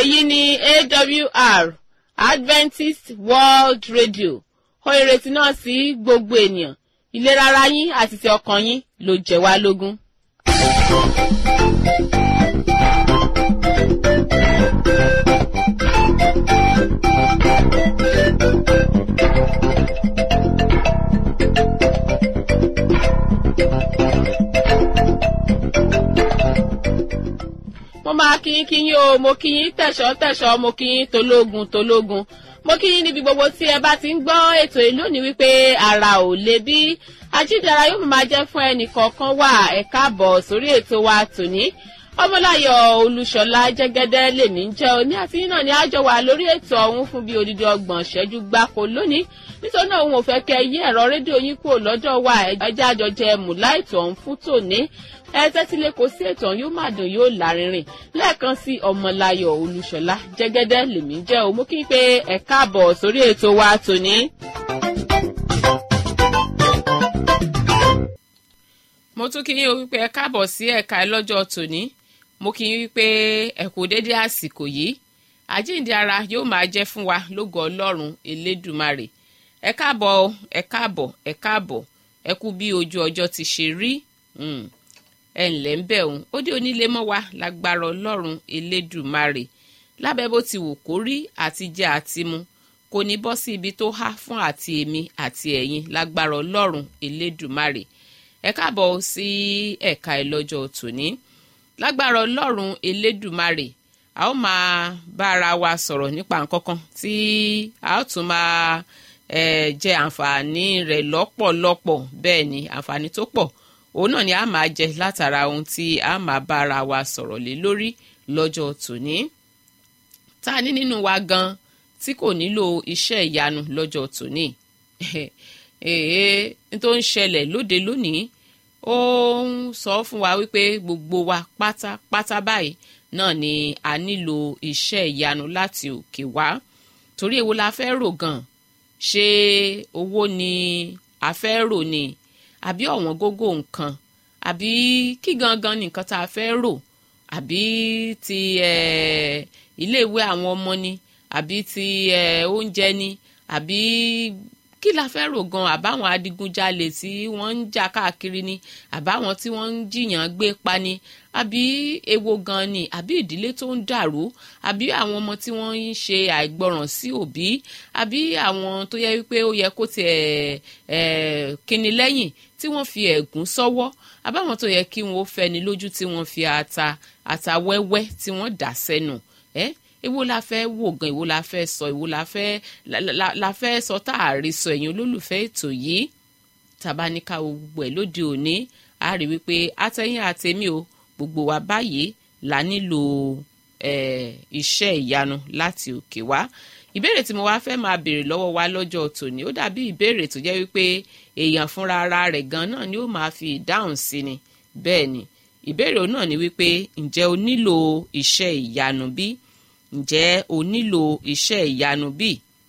èyí ni awr adventist world radio ó ìrètí náà sí gbogbo ènìyàn ìlera ara yín àti ti ọkàn yín ló jẹ wá lógún. mo máa kí yín kí yín o mo kí yín tẹ̀sọ́ tẹ̀sọ́ mo kí yín tológun tológun mo kí yín níbi gbogbo tí ẹ bá ti ń gbọ́ ètò yìí lónìí wípé ara ò lè bí ajídára yóò máa jẹ́ fún ẹnì kọ̀ọ̀kan wà ẹ káàbọ̀ sórí ètò wa tòní ọmọláyọ̀ olúṣọlá jẹ́gẹ́dẹ́ lèmi ń jẹ́ òní àti yín náà ni àjọ wà lórí ètò ọ̀hún fún bíi odidi ọgbọ̀n ṣẹ́jú gbáko lónìí nítorí náà òun ò fẹ́ kẹ́ yí ẹ̀rọ rédíò yín kúrò lọ́dọ̀ wa ẹjẹ́ àjọjẹ mùlá ètò ọ̀hún fún tòní ẹ tẹ́tí lé kó sí ètò ọ̀hún yóò má dùn yóò lárinrin lẹ́ẹ̀kan sí ọmọláyọ̀ olúṣọlá jẹ́gẹ́dẹ́ lèmi ń jẹ́ òun mú kí n pé ẹ káàbọ̀ sórí ètò wa tòní. mo tún kí yín o wípé ẹ káàbọ̀ sí ẹ̀ka ẹ lọ́jọ́ tòní mo kí yín wípé ẹ kú dédé àsìkò yìí àjíǹde ara yóò máa jẹ́ fún wa lógo ọlọ́run elédùmarè ẹ káàbọ̀ ẹ káàbọ̀ ẹ káàbọ̀ ẹ kú bí ojú ọjọ́ ti ṣe rí ẹ ǹlẹ́ ń bẹ̀ òun ó dé onílé mọ́ wa lágbára ọlọ́run elédùmarè lábẹ́ bó ti wù kó rí àti jẹ àti mu kò ní bọ́ sí ibi tó há fún àti èmi àti ẹ̀yin lágbára ọlọ́run elédùmarè ẹ káàbọ̀ sí ẹ̀ka ẹ̀ lọ́jọ́ tòní lágbára ọlọ́run elédùmarè a ó máa bá ara wa sọ̀rọ̀ nípa nǹkan kan tí a ó tún máa eh, jẹ àǹfààní rẹ̀ lọ́pọ̀lọpọ̀ bẹ́ẹ̀ ni àǹfààní tó pọ̀ òun náà ni a máa jẹ látara ohun tí a máa bá ara wa sọ̀rọ̀ lé lórí lọ́jọ́ tòní tá a ní nínú wa gan tí kò nílò iṣẹ́ ìyanu lọ́jọ́ tòní èé tó ń ṣẹlẹ̀ lóde lónìí ó ń sọ fún wa wípé gbogbo wa pátápátá báyìí náà ni a nílò iṣẹ́ ìyanu láti òkè wá torí èwo la fẹ́ rò gan ṣé owó ni a fẹ́ rò ni àbí ọ̀wọ́n gógó nǹkan àbí kí gangan ni nǹkan tá a fẹ́ rò àbí ti iléèwé àwọn ọmọ ni àbí ti oúnjẹ ni àbí kí la fẹ́ rò gan àbáwọn adigunjalè tí wọ́n ń jà káàkiri ni àbáwọn tí wọ́n ń jiyàn gbé pa ni àbí èwo gan ni àbí ìdílé tó ń dàrú àbí àwọn ọmọ tí wọ́n ń ṣe àìgbọràn sí òbí àbí àwọn tó yẹ wípé ó yẹ kó tiẹ̀ ẹ̀ kíni lẹ́yìn tí wọ́n fi ẹ̀gún sọ́wọ́ àbáwọn tó yẹ kí wọ́n fẹ́ni lójú tí wọ́n fi ata ata wẹ́wẹ́ tí wọ́n dà sẹ́nu ẹ́ eh? èwo la fẹ́ wò gan èwo la fẹ́ sọ èwo la fẹ́ la, la, la fẹ́ sọ tá a rí sọ ẹ̀yin olólùfẹ́ ètò yìí tabaníkà gbogbo ẹ̀ lóde òní a rí wípé àtẹ̀yìn àtẹ̀mí o gbogbo wa báyìí la nílò iṣẹ́ ìyanu láti òkè wá ìbéèrè tí mo wá fẹ́ máa béèrè lọ́wọ́ wa lọ́jọ́ tòní ó dàbí ìbéèrè tó jẹ́ wípé èèyàn fúnra ara rẹ̀ gan náà ni ó máa fi ìdáhùn sí ni bẹ́ẹ̀ ni ìbéèrè náà ni wípé ǹjẹ́ o nílò iṣẹ́ ìyanu bí? ǹjẹ́ o nílò iṣẹ́ ìyanu bí?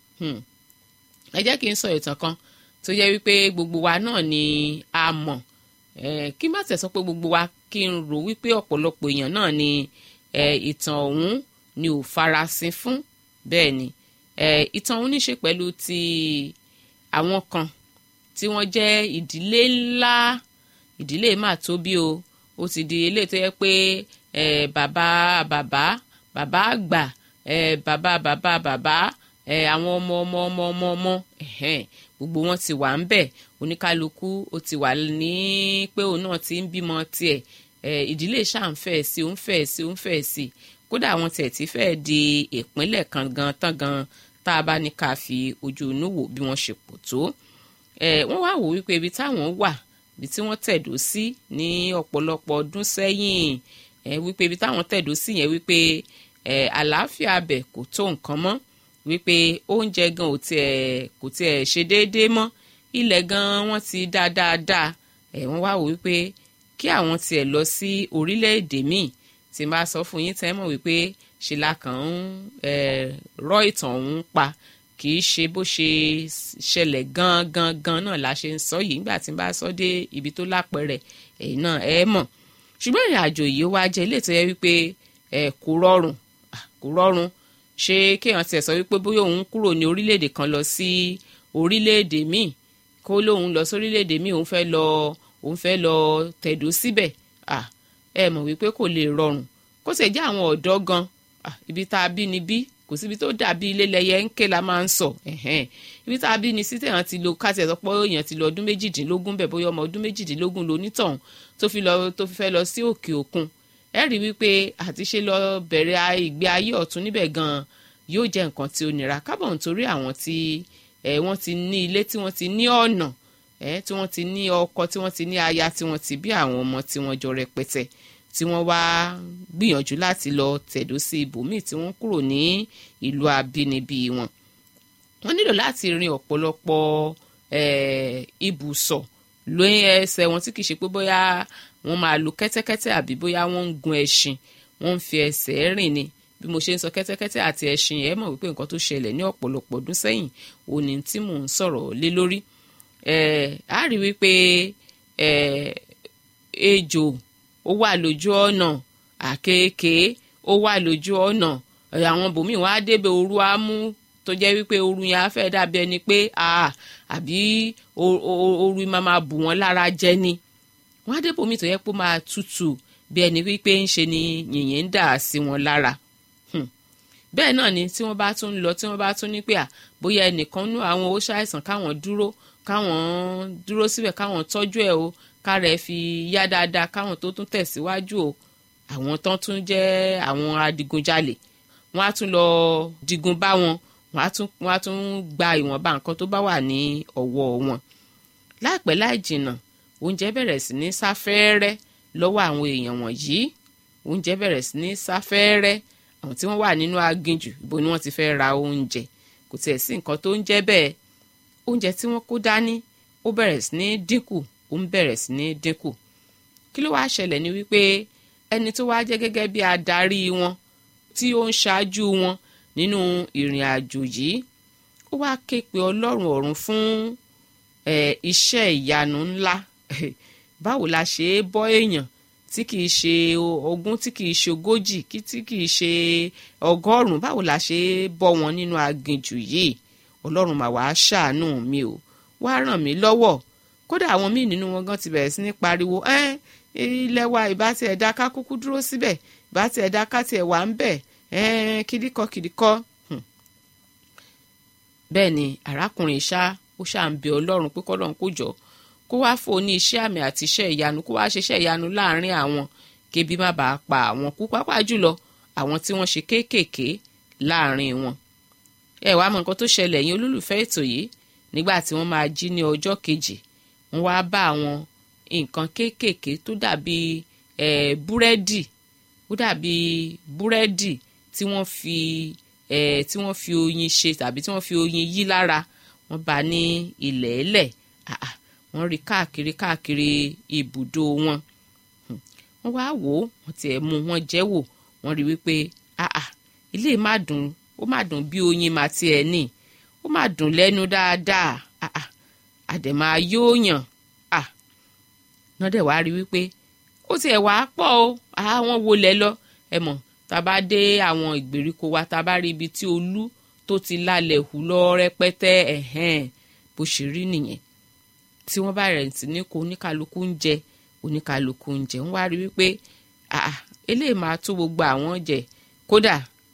ẹ jẹ́ kí n sọ ìtàn kan tó yẹ wípé gbogbo wa náà ni a mọ̀ kí má tẹ̀ sọ pé gbogbo wa kí n rò wípé ọ̀pọ̀lọpọ̀ èèyàn náà ni ìtàn ọ̀hún ni ò farasin fún bẹ́ẹ̀ ni ìtàn ọ̀hún ní ṣe pẹ̀lú ti àwọn kan tí wọ́n jẹ́ ìdílé ńlá ìdílé mà tóbi o ó ti di ilé tó yẹ pé bàbá bàbá bàbá àgbà ẹ bàbá bàbá bàbá ẹ àwọn ọmọ ọmọ ọmọ ọmọ ọmọ ẹhẹn gbogbo wọn ti wà ń bẹ oníkálukú ó ti wà ní pé òun náà ti ń bímọ tiẹ̀ ẹ ìdílé ṣáà ń fẹ́ sí òun fẹ́ sí òun fẹ́ sí kódà àwọn tiẹ̀ ti fẹ́ di ìpínlẹ̀ kan gan tán gan tá a bá ní ká fi ojú inú wò bí wọ́n ṣe pọ̀ tó ẹ wọ́n wá wò wípé ibi táwọn wà ibi tí wọ́n tẹ̀dó sí ní ọ̀pọ̀lọpọ̀ ọdún sẹ́yìn ẹ wípé ibi táwọn tẹ̀dó sí yẹn wípé ẹ àlàáfíà abẹ kò tó nǹkan mọ́ wípé oúnjẹ gan ò tiẹ̀ kò tiẹ̀ ṣe déédéé mọ́ ilẹ̀ gan wọ́n ti dá dáadáa ẹ wọ́n wá wò wípé kí àwọn tiẹ̀ lọ sí orílẹ̀-èdè míì tí n bá sọ fún yín tẹ́ mọ̀ wípé ṣe la kàn ń rọ ìtàn ọ̀hún pa kì í ṣe bó ṣe ṣẹlẹ̀ gan gan gan náà la ṣe ń sọ yìí nígbà tí n bá sọ dé ibi tó lápẹẹrẹ ẹ̀yin náà ẹ mọ̀ ṣùgbọ́n ìrìn àjò yìí wá jẹ́ ilé tó yẹ wípé ẹ kò rọrùn kò kò rọrùn ṣé kéèyàn tiẹ̀ sọ wípé bóyá òun kúrò ní orílẹ̀-èdè kan lọ sí orílẹ̀-èdè míì kó lóun lọ sórílẹ̀-èdè míì òun fẹ́ lọ òun fẹ́ lọ tẹ̀dó síbẹ̀ à ẹ mọ̀ wípé kò lè rọrùn kó sì jẹ́ àwọn ọ̀dọ́ gan ibi tá a bí ni bí kò síbi tó dàbí ilé lẹyẹ ń ké la máa ń sọ ibi tá a bí ni sí tẹ̀yàn ti lo káàtì ẹ̀ sọ pé èèyàn ti lọ ọdún méjìdínlógún bẹ̀ bóyá ọmọ ọdún méjìdínlógún lonítọ̀hún tó fi lọ tó fi fẹ́ lọ sí òkè òkun ẹ rí wípé àti ṣe lọ bẹ̀rẹ̀ ìgbé ayé ọ̀tún níbẹ̀ gan yóò jẹ́ nǹkan tí ó nira kábọ̀ nítorí àwọn tí wọ́n ti ní ilé tí wọ́n ti ní ọ̀nà tí wọ́n ti ní ọkọ tí wọ́n ti ní aya tí wọ́n ti bí àwọn ọmọ tí wọ́n jọ rẹpẹtẹ tí wọ́n wá gbìyànjú láti lọ tẹ̀dó sí ibòmíì tí wọ́n kúrò ní ìlú abínibí wọn. wọ́n nílò láti rin ọ̀pọ̀lọpọ̀ ibùsọ̀ lóyún ẹsẹ̀ wọn tí kì í ṣe pé bóyá wọ́n máa lo kẹ́tẹ́kẹ́tẹ́ àbí bóyá wọ́n ń gun ẹṣin wọ́n ń fi ẹsẹ̀ rìn ni bí mo ṣe ń sọ kẹ́tẹ́kẹ́tẹ́ àti ẹṣin ẹ̀ mọ̀ wípé nǹkan tó ṣẹlẹ̀ ní ọ̀pọ̀lọpọ̀ ọdún sẹ́yìn òní tí mò ń sọ̀rọ̀ lé lórí a rí wípé ejò ó wà lójú ọ̀nà àkekèé ó wà lójú ọ̀nà àwọn bòmíì wọn á débẹ̀ ooru á mú tó jẹ́ wípé ooru yẹn á fẹ́ dàbí ẹni pé àbí ooru máa máa bù wọ́n lára jẹ ni wọ́n á débẹ̀ bòmíì tó yẹ pé ó máa tutù bí ẹni wípé ń ṣe ni yìnyín ń dà sí wọn lára bẹ́ẹ̀ náà ni tí wọ́n bá tún lọ tí wọ́n bá tún ní pé à bóyá ẹnìkan nú àwọn ó ṣàìsàn káwọn dúró káwọn dúró síbẹ̀ káwọn tọ́jú ẹ̀ o kára ẹ̀ fi yá dáadáa káwọn tó tún tẹ̀síwájú o àwọn tán tún jẹ́ àwọn adigunjalè wọ́n á tún lọ digun bá wọn wọ́n á tún wọ́n á tún gba ìwọ̀nba nǹkan tó bá wà ní ọwọ́ wọn. láìpẹ́ láì jìnnà oúnjẹ bẹ̀rẹ̀ sí ní sáfẹ́rẹ́ lọ́wọ́ àwọn èèyàn wọ̀nyí oúnjẹ bẹ̀rẹ̀ sí ní sáfẹ́rẹ́ àwọn tí wọ́n wà nínú aginjù ibo ni wọ́n ti fẹ́ ra oúnjẹ kò tiẹ̀ sí nǹkan tó ń jẹ́ bẹ́ẹ̀ oúnjẹ tí wọ́n kó dání ó bẹ̀rẹ̀ sí ní dínkù ó ń bẹ̀rẹ̀ sí ní dínkù kí ló wáá ṣẹlẹ̀ ni wípé ẹni tó wáá jẹ́ gẹ́gẹ́ bí adarí wọn tí ó ń ṣáájú wọn nínú ìrìn àjò yìí ó wáá ké pe ọlọ́run ọ̀run fún iṣẹ́ ìyanu ńlá báwo la ṣe é bọ́ èèyàn tí kìí ṣe ogún tí kìí ṣe ogójì tí kìí ṣe ọgọ́rùn-ún báwo la ṣe é bọ́ wọn nínú aginjù yìí ọlọ́run mà wàá ṣàánú mi o wá ràn mí lọ́wọ́ kódà àwọn míì nínú wọn gan ti bẹ̀rẹ̀ sí ní pariwo ẹ́ ilẹ̀ wa ìbá tiẹ̀ dá ká kúkú dúró síbẹ̀ ìbá tiẹ̀ dá ká tiẹ̀ wà ń bẹ̀ ẹ́ kìdíkọ́ kìdíkọ́. bẹ́ẹ̀ ni arákùnrin ṣá ó ṣáà ń bẹ ọlọ́run pé kọ́lọ́run kó jọ kó wá fò ní iṣẹ́ àmì àti iṣẹ́ ìyanu kó wá ṣiṣẹ́ ìyanu láàrin àwọn kébi má bàa pa àwọn kú pápá jùlọ àwọn tí wọ́n ṣe kéékèèké láàrin wọn. ẹ wàá mọ nǹkan tó ṣẹlẹ̀ yín olólùfẹ́ ètò yìí nígbà tí wọ́n máa jí ní ọjọ́ kejì wọ́n wá bá àwọn nǹkan kéékèèké tó dàbí búrẹ́dì ó dàbí búrẹ́dì tí wọ́n fi tí wọ́n fi oyin ṣe tàbí tí wọ́n fi oyin yí lára wọ́n bá ní ilẹ̀ ẹlẹ̀ wọ́n rí káàkiri káàkiri ibùdó wọn wọ́n wá wò ó wọ́n tiẹ̀ mú wọn jẹ́ wò wọ́n rí wípé ilé má dùn ó má dùn bí oyin má tiẹ̀ ní ó má dùn lẹ́nu dáadáa àdèmà yóò yàn náà dẹ̀ wá rí wípé ó tiẹ̀ wá pọ̀ o àwọn wo lẹ lọ ẹ mọ̀ tá a bá dé àwọn ìgbèríko wa tá a bá rí ibi tí olú tó ti lálẹ́ hù lọ rẹpẹtẹ ẹ̀hẹ́n bó ṣe rí nìyẹn tí wọ́n bá rẹ̀ sí ní kó oníkálukú ń jẹ oníkálukú ń jẹ ń wá rí wípé eléyìí máa tó gbogbo àwọn jẹ kódà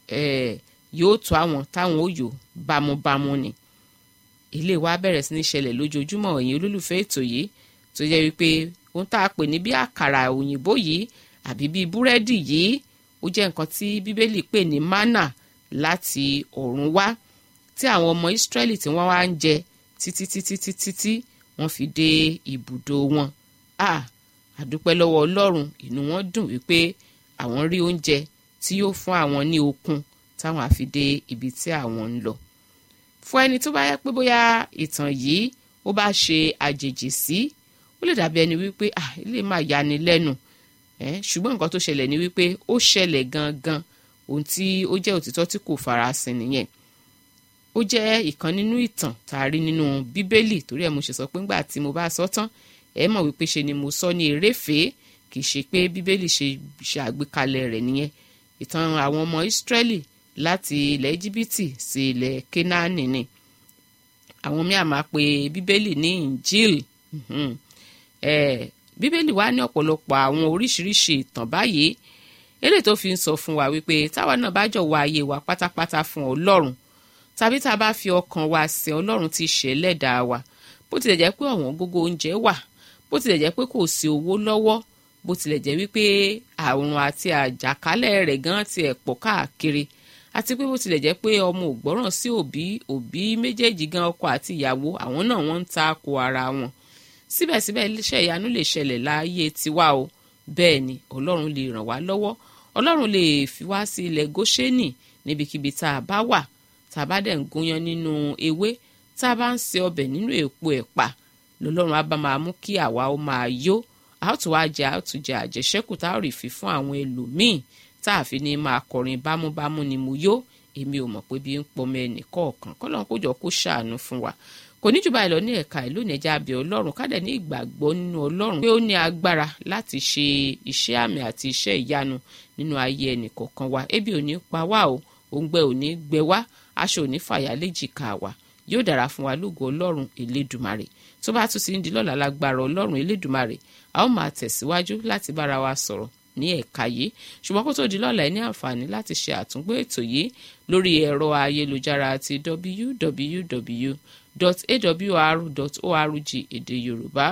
yóò tó àwọn táwọn ó yò bámúbámú ni ilé wa bẹ̀rẹ̀ sí ní ṣẹlẹ̀ lójoojúmọ́ ẹ̀yin olólùfẹ́ ètò yìí tó jẹ́ wípé ohun tá a pè ní bí àkàrà òyìnbó yìí àbí bí búrẹ́dì yìí ó jẹ́ nǹkan tí bíbélì pè ní mánà láti ọ̀run wá tí àwọn ọmọ ìsírẹ́lì tí wọ́n wá ń jẹ títí títí títí tí wọ́n fi dé ibùdó wọn a àdúpẹ́ lọ́wọ́ ọlọ́run inú wọn dùn wípé àwọn rí oúnjẹ tí yóò fún àwọn ní okun táwọn á fi dé ibi tí àwọn ń lọ fún ẹni tó bá yẹ pé bóyá ìtàn yìí ó bá ṣe àjèjì sí ó lè dàbí ẹni wípé ah ilé máa yani lẹ́nu ẹ̀ ṣùgbọ́n nǹkan tó ṣẹlẹ̀ ni wípé ó ṣẹlẹ̀ gangan ohun tí ó jẹ́ òtítọ́ tí kò farasin nìyẹn ó jẹ́ ìkan nínú ìtàn tá a rí nínú bíbélì torí ẹ̀ mo ṣe sọ pé ńgbà tí mo bá sọ tán ẹ mọ̀ wípé ṣe ni mo sọ ní eréfèé kì í ṣe pé bíbélì ṣe ṣe àgbékalẹ̀ rẹ̀ nìyẹn ìtàn àwọn ọmọ ìsírẹ́lì láti ilẹ̀ íjíbítì sí ilẹ̀ kénáánì ni àwọn míì àmà pé bíbélì ní injil bíbélì wá ní ọ̀pọ̀lọpọ̀ àwọn oríṣiríṣi ìtàn báyìí eléyìí tó fi ń sọ fún wa wípé táwa náà bá jọ̀wọ́ ayé wa pátápátá fún ọlọ́run tàbí tá a bá fi ọkàn wa sin ọlọ́run tí ṣe lẹ́dàá wa bó tilẹ̀ jẹ́ pé ọ̀wọ́n gógó oúnjẹ wà bó tilẹ̀ jẹ́ pé kò sí owó lọ́wọ́ bó tilẹ̀ jẹ́ wípé àrùn àti àjàkálẹ̀ rẹ̀ gan ti ẹ̀ pọ̀ káàkiri àti pé bó tilẹ̀ jẹ́ pé ọmọ ò gbọ́ràn sí òbí òbí méjèèjì gan ọkọ àti ìyàwó àwọn náà wọ́n ń ta ko ara wọn síbẹ̀síbẹ̀ iṣẹ́ ìyanu lè ṣẹlẹ̀ láàyè tiwa o bẹ́ẹ̀ ni ọlọ́run lè ràn wá lọ́wọ́ ọlọ́run lè fi wá sí ilẹ̀ góṣẹ́nì níbikíbi tá a bá wà tá a bá dẹ̀ ń gúnyán nínú ewé tá a bá ń se ọbẹ̀ nínú èpo ẹ̀pà lọ́lọ́run á bá máa mú kí àwa ó máa yó a ó tún wá jẹ a ó tún jẹ àjẹṣẹ́kù tá a rí fi fún àwọn ẹlòmíì tá a fi ní máa kọrin bámúbámú ni mo yó èmi ò mọ̀ pé bí ń pọmọ ẹnì kọ̀ọ̀kan kọ́lọ́n kó jọ kó ṣàánú fún wa kò ní jù báyìí lọ ní ẹ̀ka ìlú ìnẹ̀jà abẹ́ ọlọ́run kádẹ̀ ní ìgbàgbọ́ nínú ọlọ́run pé ó ní agbára láti ṣe iṣẹ́ àmì àti iṣẹ́ ìyanu nínú ayé ẹnì kọ̀ọ̀kan wa ebi ò ní pa wá o òǹgbẹ ò ní gbẹ wá aṣọ ò ní fàyà léjìká wa yóò dára fún wa lógo ọlọ́run elédùmarè tó bá tún ti ń di lọ́la lágbára ọlọ́run elédùmarè a ó máa tẹ̀síwájú láti bára wa sọ̀rọ̀ ní ẹ̀ka yìí ṣùgbọ́n kó tó di lọ́la ẹ ní àǹfààní láti ṣe àtúngbò ètò yìí lórí ẹ̀rọ ayélujára ti www.awr.org èdè yorùbá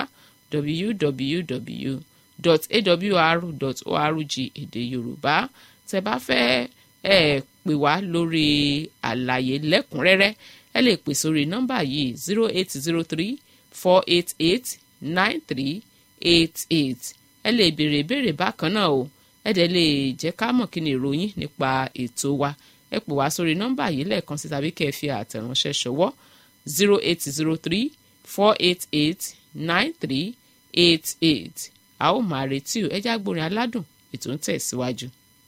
www.awr.org èdè yorùbá tẹ bá fẹ́ ẹ pè wá lórí àlàyé lẹ́kùnrẹ́rẹ́ ẹ lè pè sórí nọ́mbà yìí zero eight zero three four eight eight nine three eight eight ẹ lè béèrè ìbéèrè bákan náà o ẹ dẹ̀ lè jẹ́ ká mọ̀ kí ni ìròyìn nípa ètò wa ẹ pè wá sórí nọ́mbà yìí lẹ́ẹ̀kan sí tàbí kẹ́ ẹ fi àtẹ̀ránṣẹ́ ṣọwọ́ zero eight zero three four eight eight nine three eight eight a ó máa retí o ẹ já gbórin aládùn ètò ń tẹ̀síwájú.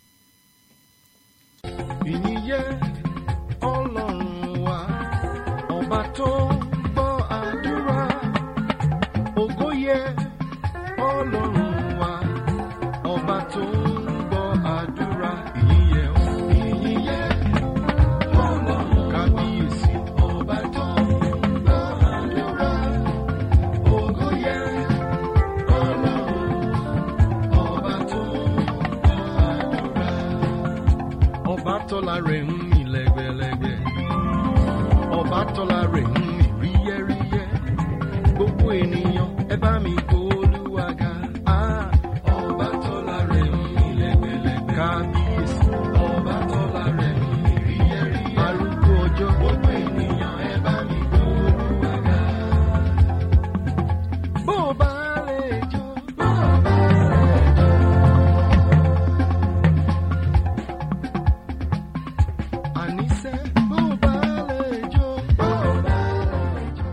ìyìn yẹ ọlọ́run wa ọba tó gbọ́ àdúrà ògo yẹ ọlọ́run wa ọba tó gbọ́ àdúrà ìyìn yẹ ọ́. ìyìn yẹ ọlọ́run kábíyèsí ọba tó gbọ́ àdúrà ògo yẹ ọlọ́run ọba tó gbọ́ àdúrà ọba tọ́lá rẹ̀ ń mì lẹ́gbẹ̀lẹ́gbẹ̀ ọba tọ́lá rẹ̀ ń mì ríyẹ́ríyẹ́ gbogbo ènìyàn ẹ bá mi kó Olúwa ga Ah, ọba tọ́lá rẹ̀ ń mì lẹ́gbẹ̀lẹ́gbẹ̀ kábíyèsí ọba tọ́lá rẹ̀ ń mì ríyẹ́ríyẹ́ arúgbó ọjọ́ gbogbo ènìyàn ẹ bá mi kó Olúwa ga. bó o bá lè jó bó o bá lè jó. àníṣe bó o bá lè jó bó o bá lè jó.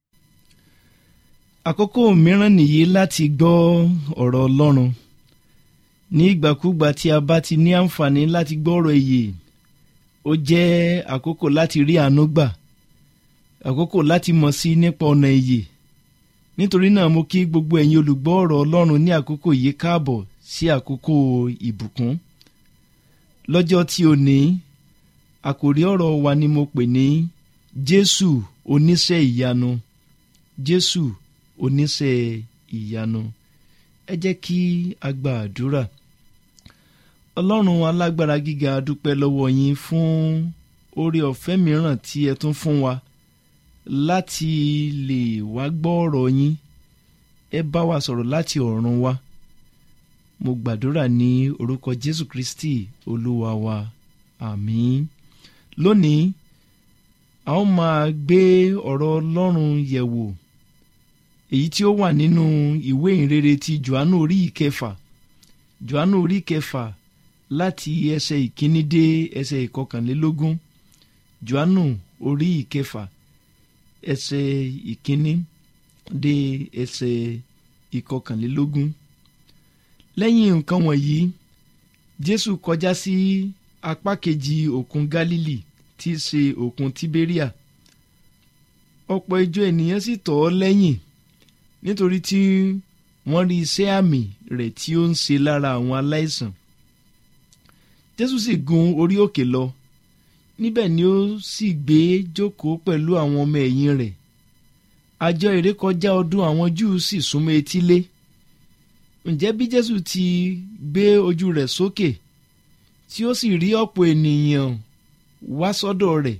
àkókò mìíràn nìyí láti gbọ́ ọ̀rọ̀ ọlọ́run ní ìgbàkúgbà tí a bá ti ní àǹfààní láti gbọ́ ọ̀rọ̀ èyè ó jẹ́ àkókò láti rí àánú gbà àkókò láti mọ̀ sí nípa ọ̀nà èyè nítorí náà mo kí gbogbo ẹ̀yin olùgbọ́ ọ̀rọ̀ ọlọ́run ní àkókò yìí káàbọ̀ sí àkókò ìbùkún lọ́jọ́ tí o ní àkòrí ọ̀rọ̀ wa ni mo pè ní jésù oníṣẹ́ ìyanu jésù oníṣẹ́ ìyanu ẹ jẹ́ kí a gba àdúrà ọlọ́run alágbára gíga a dúpẹ́ lọ́wọ́ yín fún oore ọ̀fẹ́ mìíràn tí ẹ tún fún wa láti lè wá gbọ́ ọ̀rọ̀ yín ẹ bá wa sọ̀rọ̀ láti ọ̀run wá mo gbàdúrà ní orúkọ jésù kristi olúwa wa àmín lónìí a ó máa gbé ọ̀rọ̀ ọlọ́run yẹ̀wò èyí tí ó wà nínú ìwé ìrere ti johannu orí ìkẹfà johannu orí ìkẹfà láti ẹsẹ̀ ìkíní dé ẹsẹ̀ ìkọkànlélógún johannu orí ìkẹfà ẹsẹ̀ ìkíní dé ẹsẹ̀ ìkọkànlélógún lẹ́yìn nǹkan wọ̀nyí jésù kọjá sí apá kejì òkun galili tí í ṣe òkun tiberia ọ̀pọ̀ ìjọ ènìyàn sì tọ̀ ọ́ lẹ́yìn nítorí tí wọ́n rí iṣẹ́ àmì rẹ̀ tí ó ń ṣe lára àwọn aláìsàn jésù sì gun orí òkè lọ níbẹ̀ ni ó sì gbé jókòó pẹ̀lú àwọn ọmọ ẹ̀yìn rẹ̀ àjọ ìrékọjá ọdún àwọn júù sì súnmọ́ etílé ǹjẹ́ bí jésù ti gbé ojú rẹ̀ sókè tí ó sì rí ọ̀pọ̀ ènìyàn wá sọ́dọ̀ rẹ̀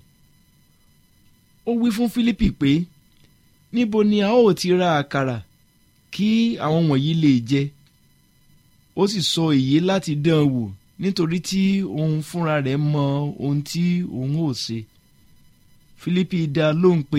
ó wí fún fílípì pé níbo ni a ó ti ra àkàrà kí àwọn wọ̀nyí lè jẹ ó sì sọ èyí láti dán an wò nítorí tí òun fúnra rẹ̀ mọ ohun tí òun ò ṣe fílípì dá lóhùn pé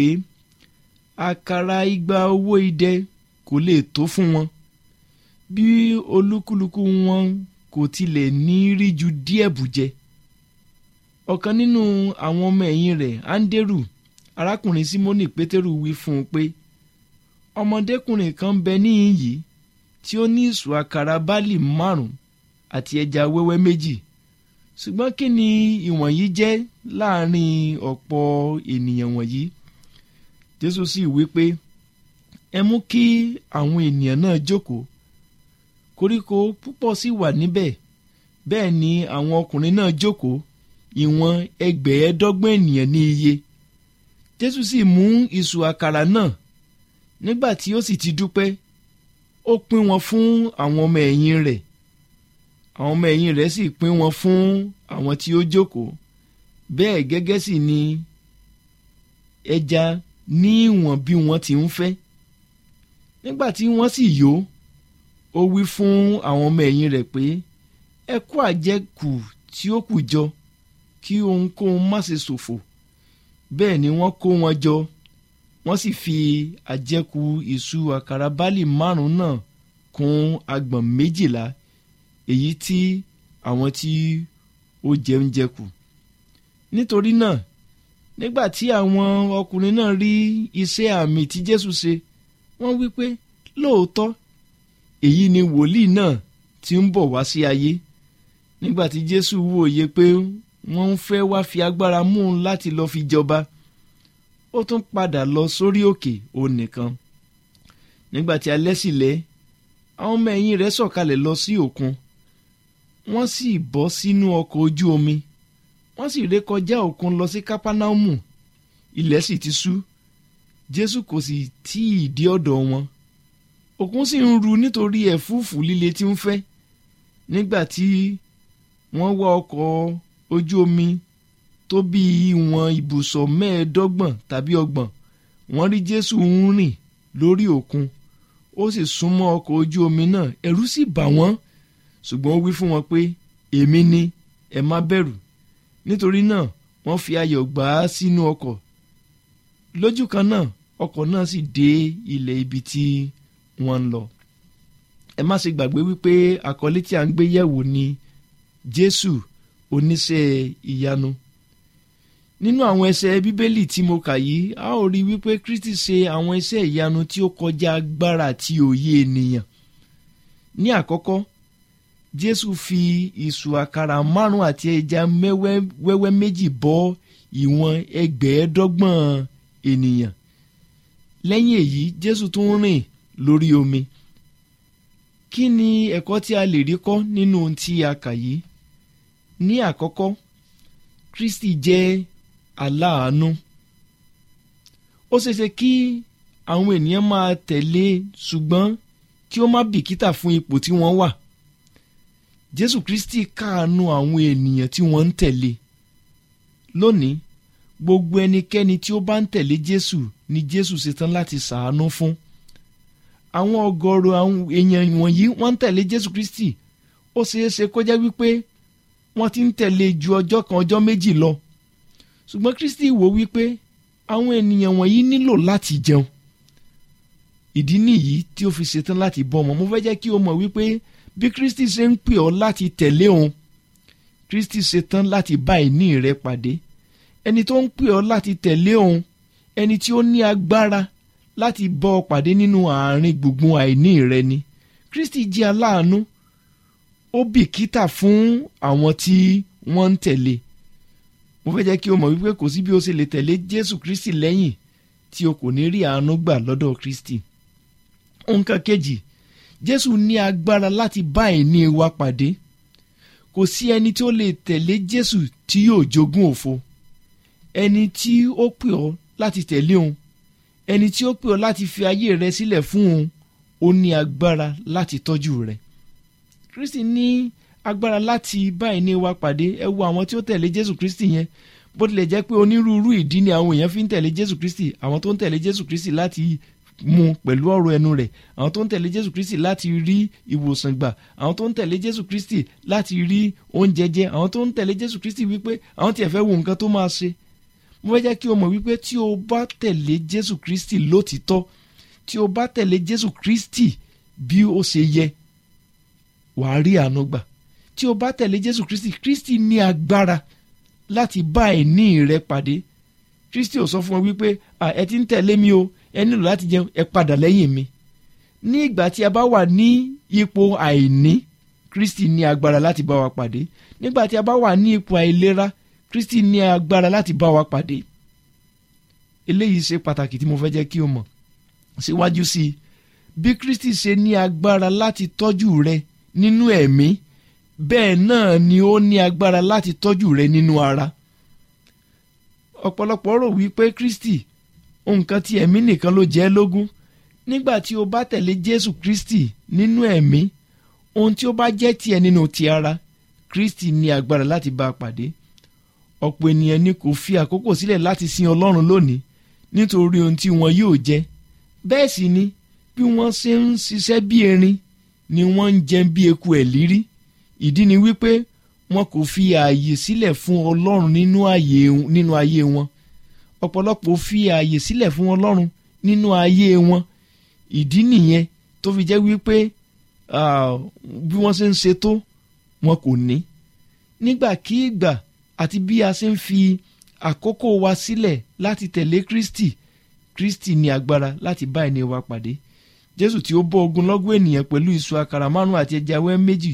àkàrà igba owó idẹ kò lè tó fún wọn bí olúkúlùkù wọn kò tilẹ̀ ní rí ju díẹ̀ bù jẹ ọ̀kan nínú àwọn ọmọ ẹ̀yìn rẹ̀ áńdérù arákùnrin símónì pétérù wí fún un pé ọmọdékùnrin kan bẹ níhìn yìí tí ó ní ìṣù àkàrà báàlì márùn àti ẹja wẹ́wẹ́ méjì ṣùgbọ́n kí ni ìwọ̀nyí jẹ́ láàrin ọ̀pọ̀ ènìyàn wọ̀nyí jésù sì wí pé ẹ mú kí àwọn ènìyàn náà jókòó koríko púpọ̀ sì wà níbẹ̀ bẹ́ẹ̀ ni àwọn ọkùnrin náà jókòó ìwọ̀n ẹgbẹ̀ẹ́dọ́gbọ̀n ènìyàn ní iye jésù sì mú ìṣù àkàrà náà nígbà tí ó sì ti dúpẹ́ ó pín wọn fún àwọn ọmọ ẹ̀yìn rẹ̀ àwọn ọmọ ẹ̀yìn rẹ̀ sì pín wọn fún àwọn tí ó jókòó bẹ́ẹ̀ gẹ́gẹ́ sì ni ẹja ní ìwọ̀n bí wọ́n ti ń fẹ́ nígbà tí wọ́n sì yó ó wí fún àwọn ọmọ ẹ̀yìn rẹ̀ pé ẹ kó àjẹkù tí ó kù jọ kí ohunkóhun má ṣe ṣòfò bẹ́ẹ̀ ni wọ́n kó wọn jọ wọ́n sì fi àjẹkù ìṣù àkàrà báàlì márùn-ún náà kún agbọ̀n méjìlá èyí tí àwọn tí ó jẹun jẹ kù nítorí náà nígbà tí àwọn ọkùnrin náà rí iṣẹ́ àmì tí Jésù ṣe wọ́n wí pé lóòótọ́ èyí ni wòlíì náà tí ń bọ̀ wá sí ayé nígbà tí Jésù wòye pé wọ́n ń fẹ́ wá fi agbára mú un láti lọ́ọ́ fi jọba ó tún padà lọ sórí òkè òun nìkan nígbà tí alẹ́ sì lẹ́ àwọn ọmọ ẹ̀yìn rẹ̀ sọ̀kalẹ̀ lọ sí òkun wọ́n sì bọ́ sínú ọkọ̀ ojú omi wọ́n sì ré kọjá òkun lọ sí kápánámù ilẹ̀ sì ti ṣú jésù kò sì tí ì dé ọ̀dọ̀ wọn òkun sì ń ru nítorí ẹ̀fúùfù líle tí ń fẹ́ nígbà tí wọ́n wá ọkọ̀ ojú omi tó bí ìwọ̀n ibùsọ̀ mẹ́ẹ̀ẹ́dọ́gbọ̀n tàbí ọgbọ̀n wọ́n rí jésù ń rìn lórí òkun ó sì súnmọ́ ọkọ̀ ojú omi náà ẹ̀rù sì bà wọ́n ṣùgbọ́n ó wí fún wọn pé èmi ni ẹ má bẹ̀rù nítorí náà wọ́n fi ayọ̀ gbà á sínú ọkọ̀ lójú kan náà ọkọ̀ náà sì dé ilẹ̀ ibi tí wọ́n ń lọ ẹ má ṣe gbàgbé wípé àkọlé tí a ń gbé yẹ̀wò ni jésù oníṣẹ́ ìyanu nínú àwọn ẹsẹ̀ bíbélì tí mo kà yìí a ó rí wípé kristi ṣe àwọn iṣẹ́ ìyanu tí ó kọjá agbára àti òye ènìyàn ní àkọ́kọ́ jésù fi ìṣù àkàrà márùn àti ẹja wẹ́wẹ́ méjì bọ́ ìwọ̀n ẹgbẹ̀ẹ́dọ́gbọ̀n ènìyàn lẹ́yìn èyí jésù tún rìn lórí omi kí ni ẹ̀kọ́ tí a lè rí kọ́ nínú ohun tí a kà yìí ní àkọ́kọ́ kristi jẹ́ aláàánú ó ṣeéṣe kí àwọn ènìyàn máa tẹ̀lé ṣùgbọ́n kí ó má bìkítà fún ipò tí wọ́n wà jésù kristi káàánú àwọn ènìyàn tí wọ́n ń tẹ̀lé lónìí gbogbo ẹnikẹ́ni tí ó bá ń tẹ̀lé jésù ni jésù ṣetán láti ṣàánú fún àwọn ọ̀gọ̀rọ̀ àwọn èèyàn wọ̀nyí wọ́n ń tẹ̀lé jésù kristi ó ṣeéṣe kó jẹ́ wípé wọ́n ti ń tẹ̀lé ju ọjọ́ kan ọjọ́ méjì lọ ṣùgbọ́n kristi wò wípé àwọn ènìyàn wọ̀nyí nílò láti jẹun ìdí nìyí tí ó fi ṣetán láti bọ́ ọmọ mo fẹ́ jẹ́ kí o mọ̀ wípé bí kristi ṣe ń pè ọ́ láti tẹ̀lé òun kristi ṣetán láti bá ìní rẹ pàdé ẹni tó ń pè ọ́ láti tẹ̀lé òun ẹni tí ó ní agbára láti bọ́ ọ pàdé nínú àárín gbùngbùn àìní rẹ ni kristi jẹ́ aláàánú ó bìkítà fún àwọn tí wọ́n ń tẹ̀lé mo fẹ́ jẹ́ kí o mọ̀ wípé kò sí bí o ṣe lè tẹ̀lé jésù kristi lẹ́yìn tí o kò ní rí àánú gbà lọ́dọ̀ kristi nǹkan kejì jésù ní agbára láti bá ìní wa pàdé kò sí ẹni tí ó lè tẹ̀lé jésù tí yóò jogún òfo ẹni tí ó pè ọ́ láti tẹ̀lé òun ẹni tí ó pè ọ́ láti fi ayé rẹ sílẹ̀ fún òun ó ní agbára láti tọ́jú rẹ kristi ní agbára láti bá ẹni wa pàdé ẹ wo àwọn tí ó tẹ̀lé jésù kristi yẹn bó tilẹ̀ jẹ́ pé onírúurú ìdí ni àwọn èèyàn fi ń tẹ̀lé jésù kristi àwọn tó ń tẹ̀lé jésù kristi láti mu pẹ̀lú ọ̀rọ̀ ẹnu rẹ̀ àwọn tó ń tẹ̀lé jésù kristi láti rí ìwòsàn gbà àwọn tó ń tẹ̀lé jésù kristi láti rí oúnjẹ jẹ àwọn tó ń tẹ̀lé jésù kristi wípé àwọn tiẹ̀ fẹ́ wo nǹkan tó máa ṣe mo fẹ́ jẹ́ kí o mọ̀ wípé tí o bá tẹ̀lé jésù kristi lótìtọ́ tí o bá tẹ̀lé jésù kristi bí ó ṣe yẹ wàá rí àánú gbà tí o bá tẹ̀lé jésù kristi kristi ní agbára láti bá ẹ̀ní rẹ pàdé kristi ò sọ fún ọ wípé ẹ ti ń tẹ̀lé mi o ẹ nílò láti jẹun ẹ padà lẹ́yìn mi ní ìgbà tí a bá wà ní ipò àìní kristi ní agbára láti bá wa pàdé nígbà tí a bá wà ní ipò àìlera kristi ní agbára láti bá wa pàdé eléyìí ṣe pàtàkì tí mo fẹ́ jẹ́ kí o mọ̀ síwájú sí i bí kristi ṣe ní agbára láti tọ́jú rẹ nínú ẹ̀mí bẹ́ẹ̀ náà ni ó ní agbára láti tọ́jú rẹ nínú ara ọ̀pọ̀lọpọ̀ rò wípé kristi nǹkan tí ẹ̀mí nìkan ló jẹ́ lógún nígbà tí o bá tẹ̀lé jésù kristi nínú ẹ̀mí ohun tí ó bá jẹ́ tiẹ̀ nínú ti ara kristi ní agbára láti bá a pàdé ọ̀pọ̀ ènìyàn ni kò fi àkókò sílẹ̀ láti sin ọlọ́run lónìí nítorí ohun tí wọn yóò jẹ bẹ́ẹ̀ sì ni bí wọ́n ṣe ń ṣiṣẹ́ bí erin ni wọ́n ń jẹun bí eku ẹ̀ lírí ìdí ni wípé wọn kò fi ààyè sílẹ̀ fún ọlọ́run nínú ayé wọn ọ̀pọ̀lọpọ̀ fi ààyè sílẹ̀ fún ọlọ́run nínú ayé wọn ìdí nìyẹn tó fi jẹ́ wípé bí wọ́n ṣe ń ṣe tó wọn kò ní nígbàkigbà àti bí a ṣe ń fi àkókò wa sílẹ̀ láti tẹ̀lé kristi kristi ní agbára láti bá ẹni wa pàdé jésù tí ó bọ́ ogunlọ́gọ̀ ènìyàn pẹ̀lú ìṣù àkàrà márùn àti ẹja wẹ́ méjì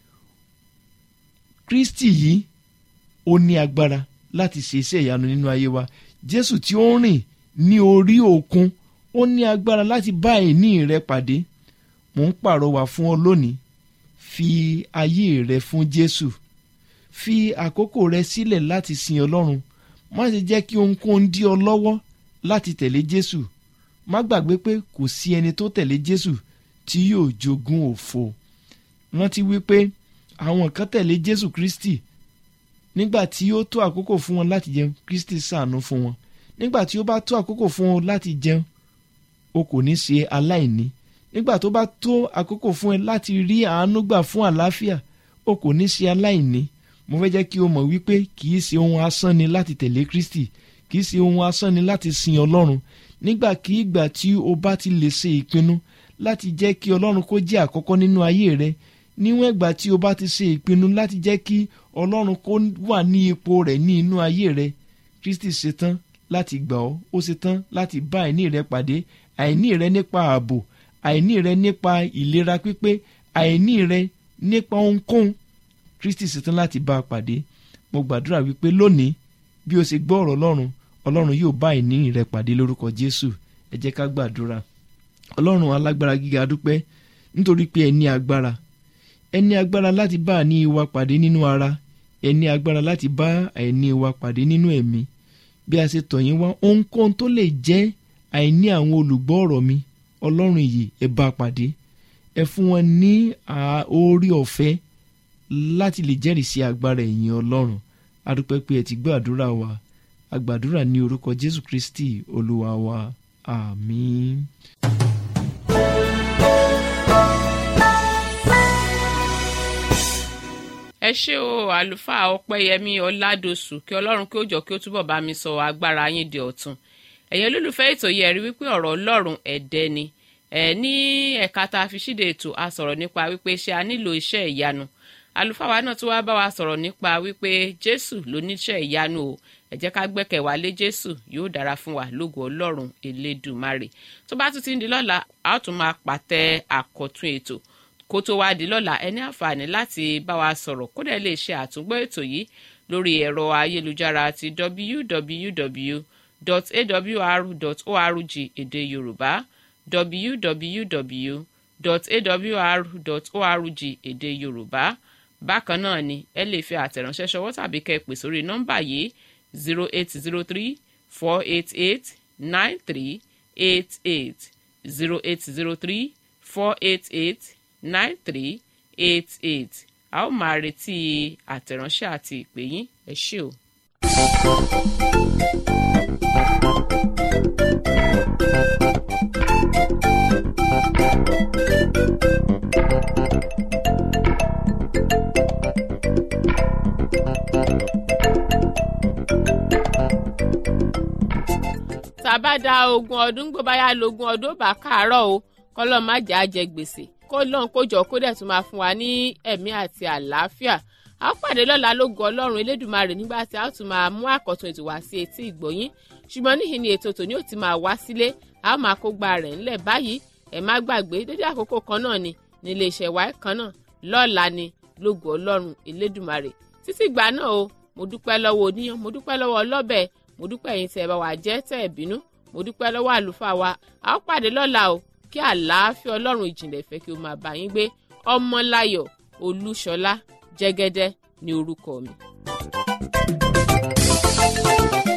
kristi yìí ó ní agbára láti ṣe iṣẹ́ ìyanu nínú ayé wa jésù tí ó rìn ní orí òkun ó ní agbára láti bá ẹ̀ní rẹ pàdé mò ń pàrọwà fún ọ lónìí fi ayé rẹ fún jésù fi àkókò rẹ sílẹ̀ láti sin ọlọ́run má ṣe jẹ́ kí ohunkóhun dí ọ lọ́wọ́ láti tẹ̀lé jésù má gbàgbé pé kò sí ẹni tó tẹ̀lé jésù tí yóò jogún òfo rántí wípé àwọn kan tẹ̀lé jésù kristi nígbà tí ó tó àkókò fún wọn láti jẹun kristi ṣàánú fún wọn nígbà tí ó bá tó àkókò fún wọn láti jẹun o kò ní ṣe aláìní nígbà tó bá tó àkókò fún ẹ láti rí àánú gbà fún àlàáfíà o kò ní ṣe aláìní mo fẹ́ jẹ́ kí o mọ̀ wípé kì í ṣe ohun asán ni láti tẹ̀lé kristi kì í ṣe ohun asán ni láti sin ọlọ́run nígbàkigbà tí o bá ti lè ṣe ìpinnu láti jẹ́ kí ọlọ́run kó jẹ́ àkọ́kọ́ nínú ayé rẹ níwọ̀n ìgbà tí o bá ti ṣe ìpinnu láti jẹ́ kí ọlọ́run kó wà ní ipò rẹ̀ ní inú ayé rẹ kristi ṣetán láti gbà ọ́ ó ṣetán láti bá àìní rẹ pàdé àìní rẹ nípa ààbò àìní rẹ nípa ìlera pípé àìní rẹ nípa ohunkóhun kristi ṣetán láti bá a pàdé mo gbàdúrà wípé lónìí bí o ṣe gbọ́ ọ̀rọ̀ ọlọ́run ọlọ́run yóò bá àìní rẹ pàdé lórúkọ jésù ẹ jẹ́ ká gbàdúrà ọlọ́run alágbára gíga dúpẹ́ nítorí pé ẹ ní agbára ẹ ní agbára láti bá àní wa pàdé nínú ara ẹ ní agbára láti bá àìní wa pàdé nínú ẹ̀mí bí a ṣe tọ̀ yín wá ohunkóhun tó lè jẹ́ àìní àwọn olùgbọ́ ọ̀rọ̀ mi ọlọ́run yìí ẹ bá pàdé ẹ fún wọn ní orí ọ̀fẹ́ láti lè jẹ́rìí sí agbára ẹ̀yìn ọlọ́run adúpẹ́ pé ẹ ti gbọ́ àdúrà wa agbàdúrà ní orúkọ jésù kristi olúwa wa àmín. ẹ ṣé o àlùfáà ọpẹ́yẹmí ọládọsù kí ọlọ́run kí ó jọ kí ó túbọ̀ bá mi sọ agbára yín di ọ̀tun ẹ̀yin olólùfẹ́ ètò yìí ẹ rí wípé ọ̀rọ̀ ọlọ́run ẹ̀dẹ́ ni ẹ̀ ní ẹ̀ka tá a fi ṣíde ètò a sọ̀rọ̀ nípa wípé ṣé a nílò iṣẹ́ ìyanu àlùfáà wa náà tún wá bá wa sọ̀rọ̀ nípa wípé jésù ló níṣẹ́ ìyanu o ẹ jẹ́ ká gbẹ́kẹ̀ wá lé jésù yóò dára fún wa lógo ọlọ́run elédùmarè tó bá tún ti ń di lọ́la a ó tún máa pàtẹ àkọ́tún ètò kó tó wá di lọ́la ẹ ní àǹfààní láti bá wa sọ̀rọ̀ kó dẹ̀ lè ṣe àtúngbọ́ ètò yìí lórí ẹ̀rọ ayélujára ti www.awr.org èdè yorùbá www.awr.org èdè yorùbá bákan náà ni ẹ lè fi àtẹ̀ránṣẹ́ ṣọwọ́ tàbí kẹ́ ẹ pè sórí nọ́mbà yìí zero eight zero three four eight eight nine three eight eight zero eight zero three four eight eight nine three eight eight a ó máa retí àtẹ̀ránṣẹ́ àti ìpè yín ẹ ṣé o. tàbá da ogún ọdún gbọ́ báyà lógún ọdún ó bá káàárọ̀ o kọ́lọ́ má jà á jẹ gbèsè kó lọ́n kó jọ kó dẹ̀ tún máa fún wa ní ẹ̀mí àti àlàáfíà a ó pàdé lọ́la lógo ọlọ́run elédùnmarè nígbà tí a ó tún máa mú àkọ́tún ètò wá sí etí ìgbọ̀yín ṣùgbọ́n níhìn ni ètò tòní ò ti máa wá sílé a ó máa kó gba rẹ̀ ńlẹ̀ báyìí ẹ má gbàgbé dédé àkókò kan náà ni nílé iṣẹ́ wa kan náà lọ́la ni lógo ọlọ́run elédùnmarè títí gbà náà o mo dúpẹ́ lọ́wọ́ oníyan mo dúpẹ́ lọ́wọ́ ọlọ́bẹ̀ mo dúpẹ́ yín tẹ́ ẹ bá wà jẹ́ tẹ́ ẹ bínú mo dúpẹ́ lọ́wọ́ àlùfáà wa a ó pàdé lọ́la o kí àlàáfíà ọlọ́run ìjìnlẹ̀ fẹ́ kí o máa bá yín gbé ọmọláyọ̀ olúṣọlá jẹ́gẹ́dẹ́ ní orúkọ mi. thank you